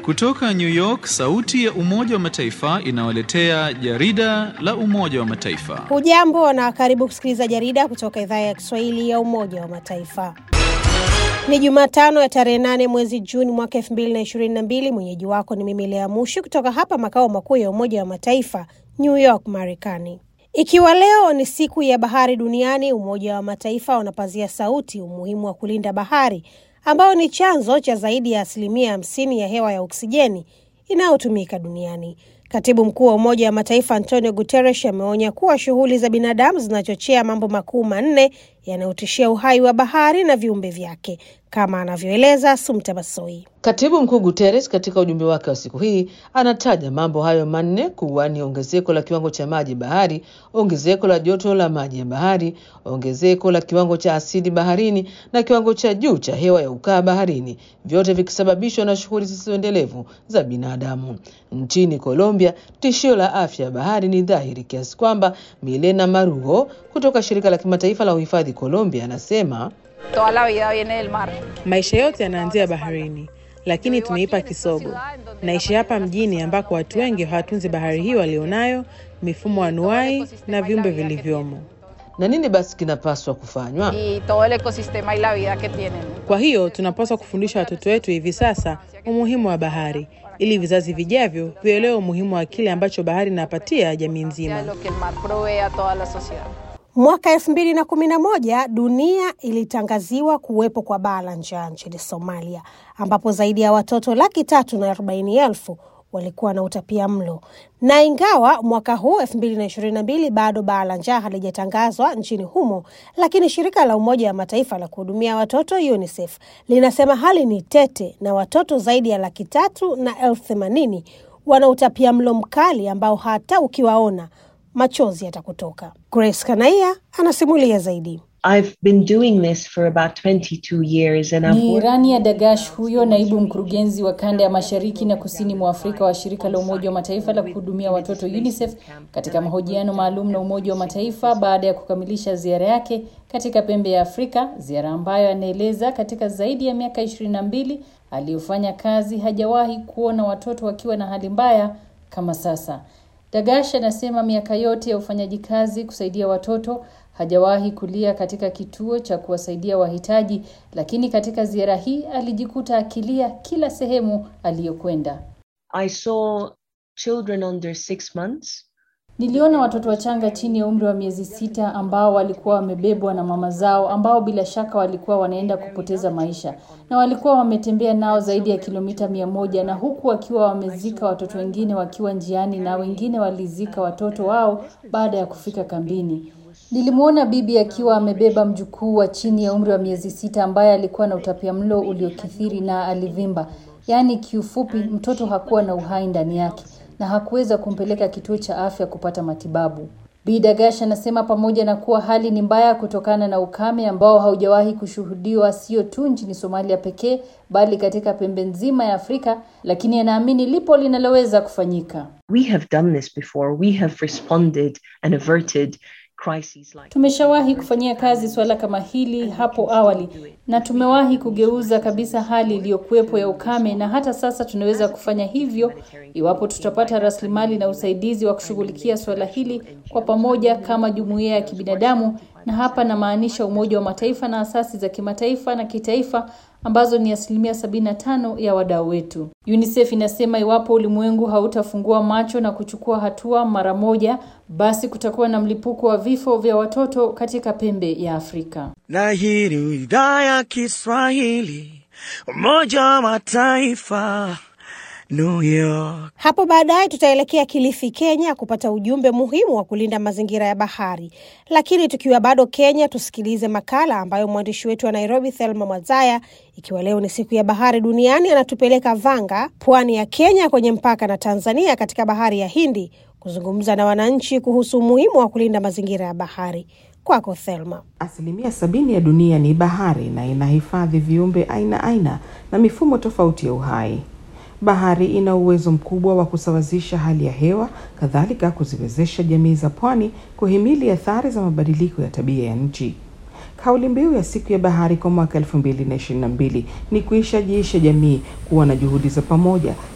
Kutoka New York, sauti ya Umoja wa Mataifa inawaletea jarida la Umoja wa Mataifa. Hujambo na karibu kusikiliza jarida kutoka idhaa ya Kiswahili ya Umoja wa Mataifa. Ni Jumatano ya tarehe nane mwezi Juni mwaka elfu mbili na ishirini na mbili. Mwenyeji wako ni mimi Lea Mushi kutoka hapa makao makuu ya Umoja wa Mataifa, New York, Marekani. Ikiwa leo ni siku ya bahari duniani, Umoja wa Mataifa unapazia sauti umuhimu wa kulinda bahari ambayo ni chanzo cha zaidi ya asilimia hamsini ya hewa ya oksijeni inayotumika duniani. Katibu mkuu wa Umoja wa Mataifa Antonio Guterres ameonya kuwa shughuli za binadamu zinachochea mambo makuu manne yanayotishia uhai wa bahari na viumbe vyake, kama anavyoeleza Sumta Basoi. Katibu mkuu Guterres katika ujumbe wake wa siku hii anataja mambo hayo manne kuwa ni ongezeko la kiwango cha maji bahari, ongezeko la joto la maji ya bahari, ongezeko la kiwango cha asidi baharini na kiwango cha juu cha hewa ya ukaa baharini, vyote vikisababishwa na shughuli zisizoendelevu za binadamu. Nchini Colombia, tishio la afya ya bahari ni dhahiri kiasi kwamba Milena Marugo kutoka shirika la kimataifa la uhifadhi Colombia anasema Toda la vida viene del mar. Maisha yote yanaanzia baharini, lakini tumeipa kisogo. Naishi hapa mjini ambako watu wengi hawatunzi bahari hiyo walionayo, mifumo anuai na viumbe vilivyomo. na nini basi kinapaswa kufanywa? Y todo el ecosistema y la vida que tienen. Kwa hiyo tunapaswa kufundisha watoto wetu hivi sasa umuhimu wa bahari, ili vizazi vijavyo vielewe umuhimu wa kile ambacho bahari inapatia jamii O sea, nzima. lo que el mar provee a toda la sociedad. Mwaka elfu mbili na kumi na moja dunia ilitangaziwa kuwepo kwa baa la njaa nchini Somalia, ambapo zaidi ya watoto laki tatu na arobaini elfu walikuwa na utapia mlo. Na ingawa mwaka huu elfu mbili na ishirini na mbili bado baa la njaa halijatangazwa nchini humo, lakini shirika la Umoja wa Mataifa la kuhudumia watoto UNICEF linasema hali ni tete na watoto zaidi ya laki tatu na elfu themanini wana utapia mlo mkali ambao hata ukiwaona machozi yatakutoka. Grace Kanaia anasimulia zaidi. I've been doing this for about 22 years and I've Ni worked Rania Dagash huyo naibu mkurugenzi wa kanda ya mashariki na kusini mwa Afrika wa shirika la Umoja wa Mataifa la kuhudumia watoto UNICEF katika mahojiano maalum na Umoja wa Mataifa baada ya kukamilisha ziara yake katika pembe ya Afrika, ziara ambayo anaeleza katika zaidi ya miaka ishirini na mbili aliyofanya kazi hajawahi kuona watoto wakiwa na hali mbaya kama sasa. Dagash anasema miaka yote ya ufanyaji kazi kusaidia watoto hajawahi kulia katika kituo cha kuwasaidia wahitaji, lakini katika ziara hii alijikuta akilia kila sehemu aliyokwenda. I saw children under six months Niliona watoto wachanga chini ya umri wa miezi sita ambao walikuwa wamebebwa na mama zao ambao bila shaka walikuwa wanaenda kupoteza maisha na walikuwa wametembea nao zaidi ya kilomita mia moja na huku wakiwa wamezika watoto wengine wakiwa njiani na wengine walizika watoto wao baada ya kufika kambini. Nilimwona bibi akiwa amebeba mjukuu wa chini ya umri wa miezi sita ambaye alikuwa na utapiamlo uliokithiri na alivimba. Yaani kiufupi mtoto hakuwa na uhai ndani yake na hakuweza kumpeleka kituo cha afya kupata matibabu. Bi Dagash anasema pamoja na kuwa hali ni mbaya kutokana na ukame ambao haujawahi kushuhudiwa sio tu nchini Somalia pekee bali katika pembe nzima ya Afrika, lakini anaamini lipo linaloweza kufanyika. we have done this before we have responded and averted crises like Tumeshawahi kufanyia kazi suala kama hili hapo awali na tumewahi kugeuza kabisa hali iliyokuwepo ya ukame, na hata sasa tunaweza kufanya hivyo iwapo tutapata rasilimali na usaidizi wa kushughulikia suala hili kwa pamoja kama jumuiya ya kibinadamu, na hapa namaanisha Umoja wa Mataifa na asasi za kimataifa na kitaifa ambazo ni asilimia 75 ya wadau wetu. UNICEF inasema iwapo ulimwengu hautafungua macho na kuchukua hatua mara moja, basi kutakuwa na mlipuko wa vifo vya watoto katika pembe ya Afrika. na hii ni idhaa ya Kiswahili Umoja wa Mataifa New York. Hapo baadaye tutaelekea Kilifi, Kenya, kupata ujumbe muhimu wa kulinda mazingira ya bahari. Lakini tukiwa bado Kenya, tusikilize makala ambayo mwandishi wetu wa Nairobi, Thelma Mwazaya, ikiwa leo ni siku ya bahari duniani, anatupeleka Vanga, pwani ya Kenya, kwenye mpaka na Tanzania, katika bahari ya Hindi, kuzungumza na wananchi kuhusu umuhimu wa kulinda mazingira ya bahari. Kwako Thelma. Asilimia sabini ya dunia ni bahari na inahifadhi viumbe aina aina na mifumo tofauti ya uhai. Bahari ina uwezo mkubwa wa kusawazisha hali ya hewa, kadhalika kuziwezesha jamii za pwani kuhimili athari za mabadiliko ya tabia ya nchi. Kauli mbiu ya siku ya bahari kwa mwaka elfu mbili na ishirini na mbili ni kuishajiisha jamii kuwa na juhudi za pamoja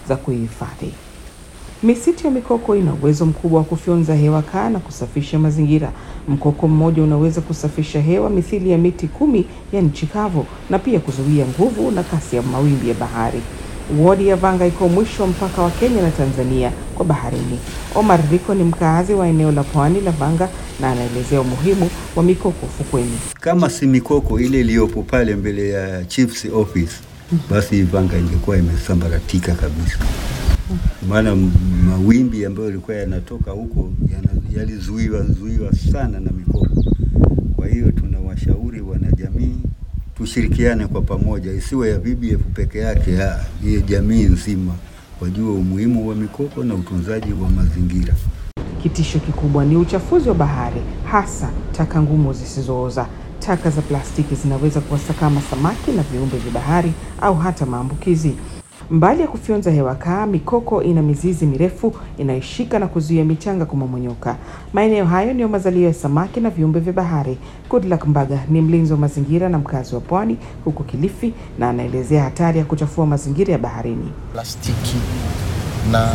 za kuihifadhi. Misitu ya mikoko ina uwezo mkubwa wa kufyonza hewa kaa na kusafisha mazingira. Mkoko mmoja unaweza kusafisha hewa mithili ya miti kumi ya nchi kavu na pia kuzuia nguvu na kasi ya mawimbi ya bahari. Wodi ya Vanga iko mwisho wa mpaka wa Kenya na Tanzania kwa baharini. Omar Riko ni mkaazi wa eneo la pwani la Vanga na anaelezea umuhimu wa mikoko ufukweni. Kama si mikoko ile iliyopo pale mbele ya chief's office, basi Vanga ingekuwa imesambaratika kabisa, maana m- mawimbi ambayo yalikuwa yanatoka huko yana- yalizuiwa zuiwa sana na mikoko. Kwa hiyo tunawashauri wanajamii tushirikiane kwa pamoja, isiwe ya BBF peke yake, ah, iye jamii nzima wajue umuhimu wa mikoko na utunzaji wa mazingira. Kitisho kikubwa ni uchafuzi wa bahari, hasa taka ngumu zisizooza. Taka za plastiki zinaweza kuwasakama samaki na viumbe vya bahari au hata maambukizi. Mbali ya kufyonza hewa kaa, mikoko ina mizizi mirefu inayoshika na kuzuia michanga kumomonyoka. Maeneo hayo ndiyo mazalio ya samaki na viumbe vya bahari. Goodluck Mbaga ni mlinzi wa mazingira na mkazi wa pwani huko Kilifi, na anaelezea hatari ya kuchafua mazingira ya baharini. plastiki na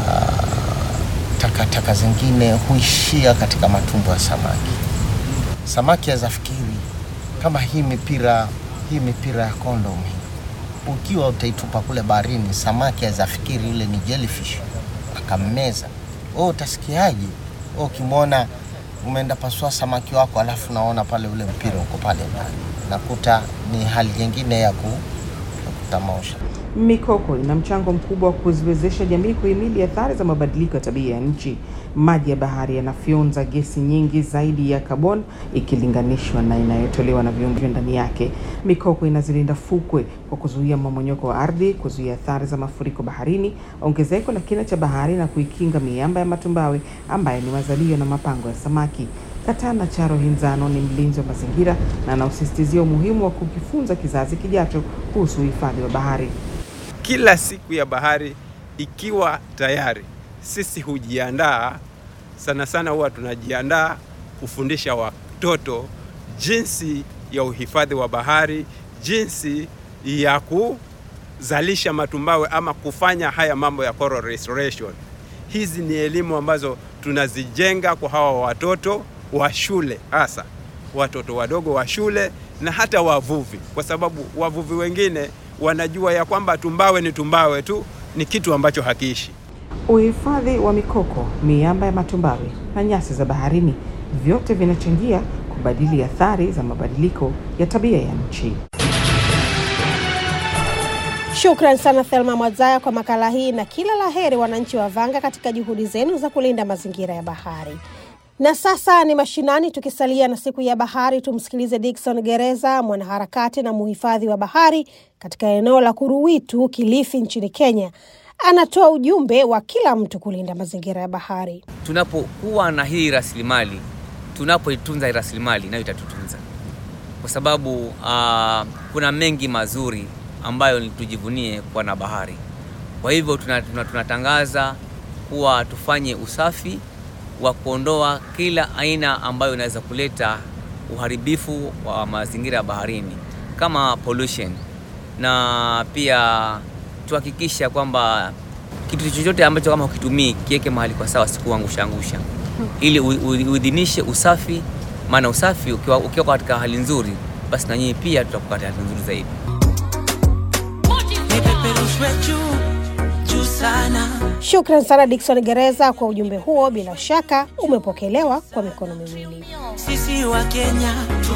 takataka zingine huishia katika matumbo ya samaki. Samaki azafikiri kama hii mipira hii mipira ya kondom hii, ukiwa utaitupa kule baharini, samaki azafikiri yule ni jellyfish akammeza. Wewe utasikiaje? Wewe ukimwona umeenda pasua samaki wako, alafu naona pale ule mpira uko pale ndani, nakuta ni hali nyingine ya ku ya kutamausha. Mikoko ina mchango mkubwa wa kuziwezesha jamii kuhimili athari za mabadiliko ya tabia ya nchi. Maji ya bahari yanafyonza gesi nyingi zaidi ya kaboni ikilinganishwa na inayotolewa na viumbe ndani yake. Mikoko inazilinda fukwe kwa kuzuia mmomonyoko wa ardhi, kuzuia athari za mafuriko baharini, ongezeko la kina cha bahari na kuikinga miamba ya matumbawe ambayo ni mazalio na mapango ya samaki. Katana Charo Hinzano ni mlinzi wa mazingira na anaosisitizia umuhimu wa kukifunza kizazi kijacho kuhusu uhifadhi wa bahari. kila siku ya bahari ikiwa tayari, sisi hujiandaa sana sana, huwa tunajiandaa kufundisha watoto jinsi ya uhifadhi wa bahari, jinsi ya kuzalisha matumbawe ama kufanya haya mambo ya coral restoration. Hizi ni elimu ambazo tunazijenga kwa hawa watoto wa shule, hasa watoto wadogo wa shule na hata wavuvi, kwa sababu wavuvi wengine wanajua ya kwamba tumbawe ni tumbawe tu, ni kitu ambacho hakiishi. Uhifadhi wa mikoko, miamba ya matumbawe na nyasi za baharini, vyote vinachangia kubadili athari za mabadiliko ya tabia ya nchi. Shukran sana Thelma Mwazaya kwa makala hii na kila la heri wananchi wa Vanga katika juhudi zenu za kulinda mazingira ya bahari. Na sasa ni mashinani, tukisalia na siku ya bahari, tumsikilize Dickson Gereza, mwanaharakati na muhifadhi wa bahari katika eneo la Kuruwitu, Kilifi nchini Kenya. Anatoa ujumbe wa kila mtu kulinda mazingira ya bahari. Tunapokuwa na hii rasilimali, tunapoitunza hii rasilimali, nayo itatutunza, kwa sababu uh, kuna mengi mazuri ambayo tujivunie kuwa na bahari. Kwa hivyo tunatangaza tuna, tunatangaza kuwa tufanye usafi wa kuondoa kila aina ambayo inaweza kuleta uharibifu wa mazingira ya baharini kama pollution, na pia tuhakikisha kwamba kitu chochote ambacho kama ukitumii kiweke mahali kwa sawa, sikuangusha angusha, ili uidhinishe usafi. Maana usafi ukiwa, ukiwa katika hali nzuri, basi na nyinyi pia tutakuwa katika hali nzuri zaidi. Shukran sana Dickson Gereza kwa ujumbe huo, bila shaka umepokelewa kwa mikono miwili. Sisi wa Kenya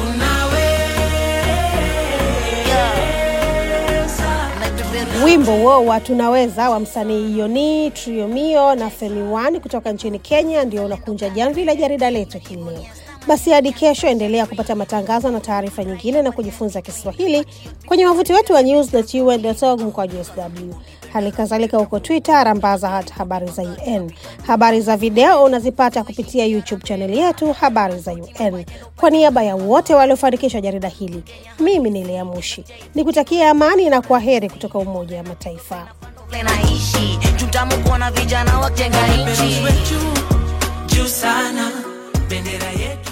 Wimbo huo wa tunaweza wa msanii Yoni Triomio na Femi One kutoka nchini Kenya ndio unakunja jamvi la jarida letu hii leo. Basi hadi kesho, endelea kupata matangazo na taarifa nyingine na kujifunza Kiswahili kwenye wavuti wetu wa news.un.org mkwaju sw. Hali kadhalika huko Twitter, rambaza hata habari za UN. Habari za video unazipata kupitia YouTube chaneli yetu habari za UN. Kwa niaba ya wote waliofanikisha jarida hili, mimi ni Lea Mushi nikutakia amani na kwa heri kutoka Umoja wa Mataifa. naishi tutamu kuona vijana wajenga nchi juu sana bendera yetu